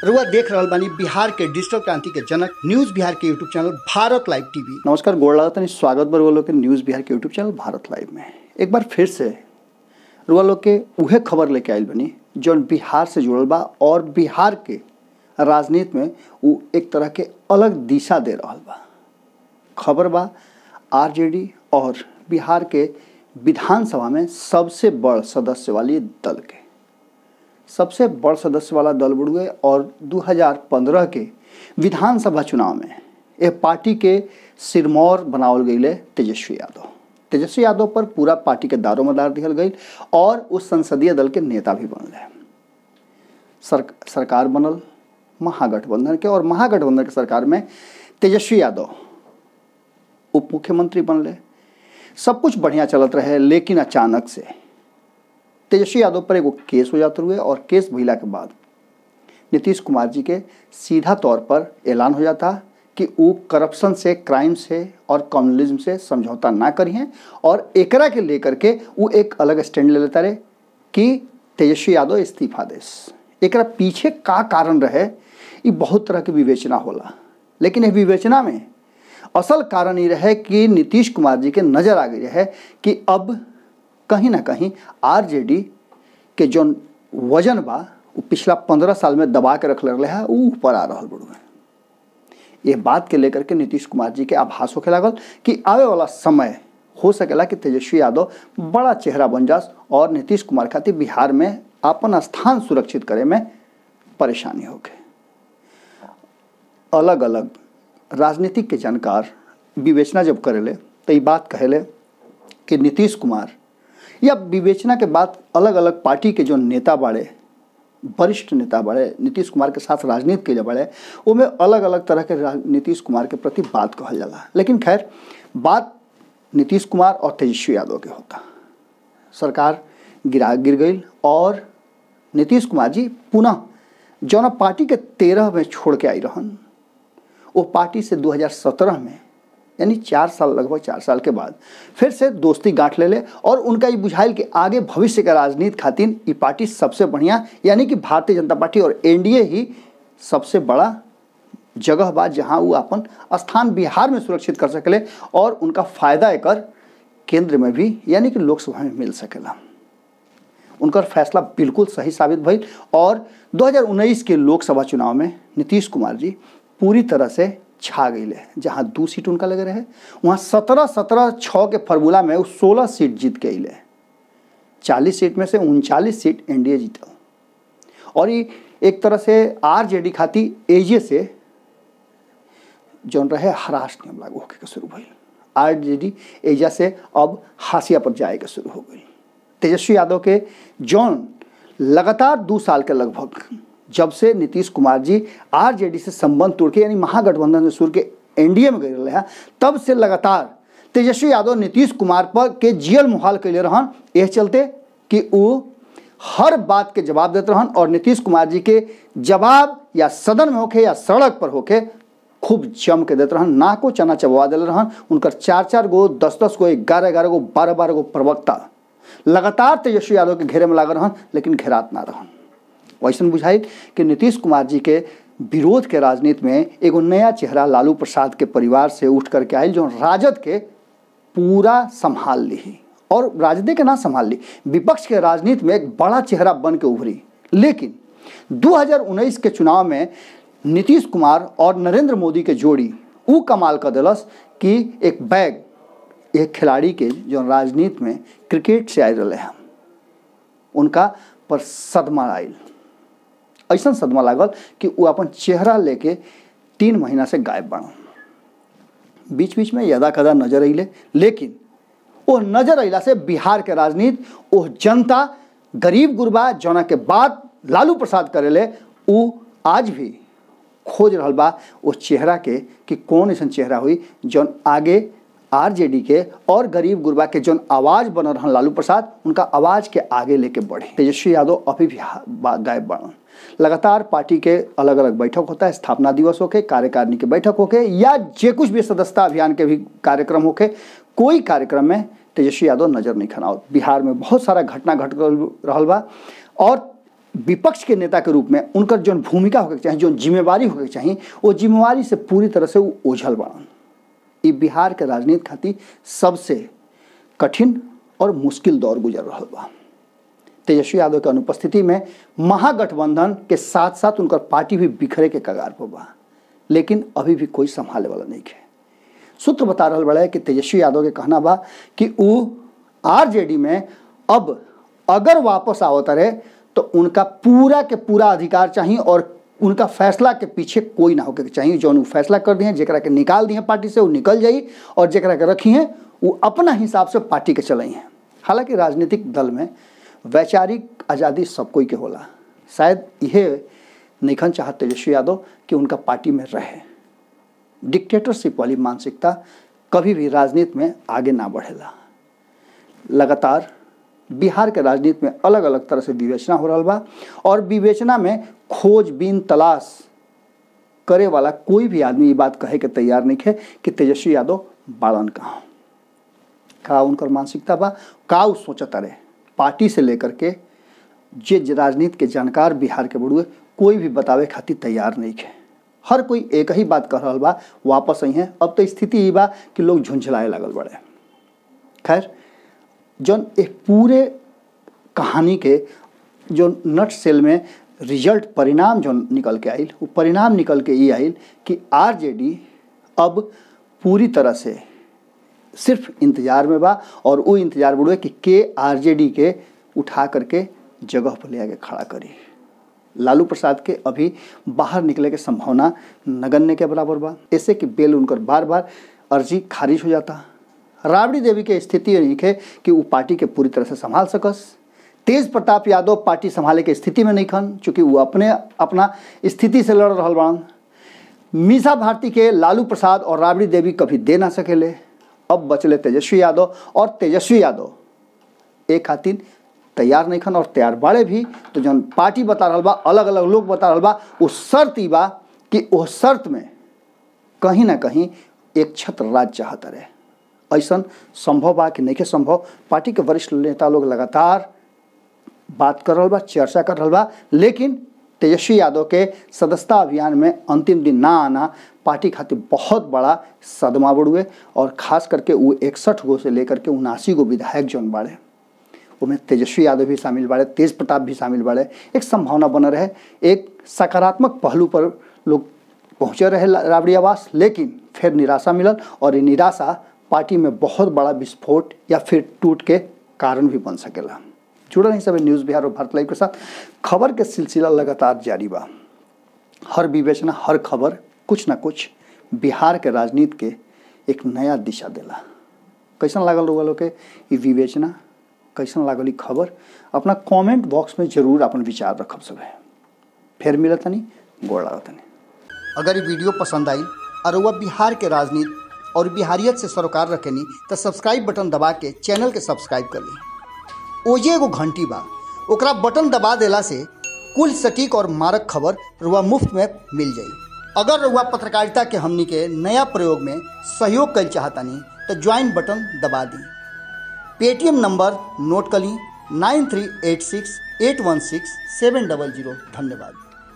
रुआ देख रहल बानी बिहार के डिजिटल क्रांति के जनक न्यूज बिहार के YouTube channel Bharat live TV नमस्कार गोड़ लागत है स्वागत बा रुआ लोग के न्यूज़ बिहार के यूट्यूब चैनल भारत लाइव में एक बार फिर से रुआ लोग के उहे खबर लेके आइल बनी जौन बिहार से जुड़ल बा और बिहार के राजनीति में वो एक तरह के अलग दिशा दे रहल बा खबर बा आरजेडी और बिहार के विधानसभा में सबसे बड़ सदस्य वाली दल के सबसे बड़ सदस्य वाला दल बुड़ुए और 2015 के विधानसभा चुनाव में यह पार्टी के सिरमौर बनावल गई तेजस्वी यादव तेजस्वी यादव पर पूरा पार्टी के दारोमदार दिहल गई और उस संसदीय दल के नेता भी बनल सर, सरकार बनल महागठबंधन के और महागठबंधन के सरकार में तेजस्वी यादव उप मुख्यमंत्री बनले सब कुछ बढ़िया चलत रहे लेकिन अचानक से तेजस्वी यादव पर एगो केस हो जाते हुए और केस भइला के बाद नीतीश कुमार जी के सीधा तौर पर ऐलान हो जाता कि वो करप्शन से क्राइम से और कम्युनलिज्म से समझौता ना करिए और एकरा के लेकर के वो एक अलग स्टैंड ले लेता रहे कि तेजस्वी यादव इस्तीफा देस एकरा पीछे का कारण रहे ये बहुत तरह के विवेचना होला लेकिन ये विवेचना में असल कारण ये रहे कि नीतीश कुमार जी के नज़र आ गई रहे कि अब कहीं ना कहीं आरजेडी के जो वजन बा वो पिछला पंद्रह साल में दबा के रख रहे है वो ऊपर आ रहा बड़ुए ये बात के लेकर के नीतीश कुमार जी के आभास होके लागल कि आवे वाला समय हो सकेला कि तेजस्वी यादव बड़ा चेहरा बन जास और नीतीश कुमार खातिर बिहार में अपन स्थान सुरक्षित करे में परेशानी होके अलग अलग राजनीतिक के जानकार विवेचना जब करेले तो ये बात कहेले कि नीतीश कुमार या विवेचना के बाद अलग अलग पार्टी के जो नेता बाड़े वरिष्ठ नेता बाड़े नीतीश कुमार के साथ राजनीति के लिए बाड़े में अलग अलग तरह के नीतीश कुमार के प्रति बात कहल जाला लेकिन खैर बात नीतीश कुमार और तेजस्वी यादव के होता सरकार गिरा गिर गई और नीतीश कुमार जी पुनः जौन पार्टी के तेरह में छोड़ के आई रहन वो पार्टी से 2017 में यानी चार साल लगभग चार साल के बाद फिर से दोस्ती गांठ ले ले और उनका ये बुझाइल कि आगे भविष्य का राजनीति खातिर ये पार्टी सबसे बढ़िया यानी कि भारतीय जनता पार्टी और एनडीए ही सबसे बड़ा जगह बा जहां वो अपन स्थान बिहार में सुरक्षित कर सकेले और उनका फायदा एक केंद्र में भी यानी कि लोकसभा में मिल सकेला उनका फैसला बिल्कुल सही साबित भइल और 2019 के लोकसभा चुनाव में नीतीश कुमार जी पूरी तरह से छा गई जहाँ दू सीट उनका लगे रहे वहाँ सत्रह सत्रह छः के फार्मूला में वो सोलह सीट जीत के अले चालीस सीट में से उनचालीस सीट एनडीए जीतल और ये एक तरह से आरजेडी खाती एजे से जौन रहे हराश नियम लागू होके के शुरू भइल आरजेडी एजा से अब हाशिया पर जाए के शुरू हो गई तेजस्वी यादव के जौन लगातार दो साल के लगभग जब से नीतीश कुमार जी आरजेडी से संबंध तोड़ के यानी महागठबंधन से सुर के एनडीए में गए रहे तब से लगातार तेजस्वी यादव नीतीश कुमार पर के जियल मुहाल कैले रहन यह चलते कि वो हर बात के जवाब देते रहन और नीतीश कुमार जी के जवाब या सदन में होके या सड़क पर होके खूब जम के देते रहन ना को चना चबवा दिले रहन उनकर चार चार गो दस दस गो ग्यारह ग्यारह गो बारह बारह गो प्रवक्ता लगातार तेजस्वी यादव के घेरे में लागल रहन लेकिन घेरात ना रहन वैसन बुझाई कि नीतीश कुमार जी के विरोध के राजनीति में एगो नया चेहरा लालू प्रसाद के परिवार से उठ करके आयल जो राजद के पूरा संभाल ली और राजद के ना संभाल ली विपक्ष के राजनीति में एक बड़ा चेहरा बन के उभरी लेकिन 2019 के चुनाव में नीतीश कुमार और नरेंद्र मोदी के जोड़ी ऊ कमाल कर दिलस कि एक बैग एक खिलाड़ी के जो राजनीति में क्रिकेट से आए रहे हैं उनका पर सदमा आयल ऐसा सदमा लागल कि वो अपन चेहरा लेके तीन महीना से गायब बना बीच बीच में यदा कदा नजर अले लेकिन वो नजर अला से बिहार के राजनीति वो जनता गरीब गुरबा जना के बाद लालू प्रसाद करेले वो आज भी खोज रहा बा वो चेहरा के कि कौन ऐसा चेहरा हुई जौन आगे आरजेडी के और गरीब गुरबा के जौन आवाज़ बन रहा लालू प्रसाद उनका आवाज़ के आगे लेके बढ़े तेजस्वी यादव अभी भी गायब बढ़न लगातार पार्टी के अलग अलग बैठक होता है स्थापना दिवस होके कार्यकारिणी के बैठक होके या जे कुछ भी सदस्यता अभियान के भी कार्यक्रम होके कोई कार्यक्रम में तेजस्वी यादव नजर नहीं खनाओ बिहार में बहुत सारा घटना घट रहा बा और विपक्ष के नेता के रूप में उनकर जौन भूमिका होके चाही जौन जिम्मेवारी होके चाही वो जिम्मेवारी से पूरी तरह से वो ओझल बाड़न ई बिहार के राजनीति खातिर सबसे कठिन और मुश्किल दौर गुजर रहा बा तेजस्वी यादव के अनुपस्थिति में महागठबंधन के साथ साथ उनकर पार्टी भी बिखरे के कगार पर बा लेकिन अभी भी कोई संभाले वाला नहीं है सूत्र बता रहा बड़ा है कि तेजस्वी यादव के कहना बा कि वो आरजेडी में अब अगर वापस आवत रहे तो उनका पूरा के पूरा अधिकार चाहिए और उनका फैसला के पीछे कोई ना होके चाहिए जो वो फैसला कर दिए जरा के निकाल दिए पार्टी से वो निकल जाई और जरा के रखी हैं वो अपना हिसाब से पार्टी के चलाई हैं हालांकि राजनीतिक दल में वैचारिक आज़ादी सब कोई के होला शायद यह निखन चाहत तेजस्वी यादव कि उनका पार्टी में रहे डिक्टेटरशिप वाली मानसिकता कभी भी राजनीति में आगे ना बढ़ेला लगातार बिहार के राजनीति में अलग अलग तरह से विवेचना हो रहा बा और विवेचना में खोजबीन तलाश करे वाला कोई भी आदमी ये बात कहे के तैयार नहीं है कि तेजस्वी यादव बाड़न कहाँ का उनकर मानसिकता बा का उ सोचता रहे पार्टी से लेकर के जे राजनीति के जानकार बिहार के बड़ुए कोई भी बतावे खातिर तैयार नहीं है हर कोई एक ही बात कर रहा बा वापस आई हैं अब तो स्थिति ये बा कि लोग झुंझलाए लगल बड़े खैर जौन एक पूरे कहानी के जो नट सेल में रिजल्ट परिणाम जो निकल के आयल वो परिणाम निकल के ये आयल कि आरजेडी अब पूरी तरह से सिर्फ इंतजार में बा और वो इंतजार बुढ़े कि के आरजेडी के उठा करके जगह पर ले आके खड़ा करी लालू प्रसाद के अभी बाहर निकले के संभावना नगण्य के बराबर बा ऐसे कि बेल उनकर बार बार अर्जी खारिज हो जाता राबड़ी देवी के स्थिति नहीं है कि वो पार्टी के पूरी तरह से संभाल सकस तेज प्रताप यादव पार्टी संभाले के स्थिति में नहीं खन चूँकि वो अपने अपना स्थिति से लड़ रहा बाड़न मीसा भारती के लालू प्रसाद और राबड़ी देवी कभी दे ना सकेले अब बचले तेजस्वी यादव और तेजस्वी यादव एक खातिर तैयार नहीं खन और तैयार बाड़े भी तो जौन पार्टी बता रहा बा अलग अलग लोग बता रहा बा वो शर्त ही बा कि वो शर्त में कहीं ना कहीं एक छत्र राज चाहता रहे ऐसा संभव बा कि नहीं के संभव पार्टी के वरिष्ठ नेता लोग लगातार बात कर रहा बा चर्चा कर रहा बा लेकिन तेजस्वी यादव के सदस्यता अभियान में अंतिम दिन ना आना पार्टी खातिर बहुत बड़ा सदमा बड़ुए और खास करके वो इकसठ गो से लेकर के उनासी गो विधायक जौन बाड़े उनमें तेजस्वी यादव भी शामिल बाड़े तेज प्रताप भी शामिल बाड़े एक संभावना बन रहे एक सकारात्मक पहलू पर लोग पहुँचे रहे राबड़ी आवास लेकिन फिर निराशा मिलल और ये निराशा पार्टी में बहुत बड़ा विस्फोट या फिर टूट के कारण भी बन सकेला जुड़ल नहीं सब न्यूज़ बिहार और भारत लाइव के साथ खबर के सिलसिला लगातार जारी बा हर विवेचना हर खबर कुछ ना कुछ बिहार के राजनीति के एक नया दिशा देला कैसन लागल रउआ लोग के ई विवेचना कैसन लागल ई खबर अपना कमेंट बॉक्स में जरूर अपन विचार रखब सब फिर मिलत तनी गोड़ लागत तनी अगर ये वीडियो पसंद आई और वह बिहार के राजनीति और बिहारियत से सरोकार रखेनी तो सब्सक्राइब बटन दबा के चैनल के सब्सक्राइब कर ली ओजे एगो घंटी बा ओकरा बटन दबा देला से कुल सटीक और मारक खबर रुआ मुफ्त में मिल जाई अगर रुआ पत्रकारिता के हमनी के नया प्रयोग में सहयोग कर चाहतानी तो ज्वाइन बटन दबा दी पेटीएम नंबर नोट कर ली nine three eight six eight one six seven double zero धन्यवाद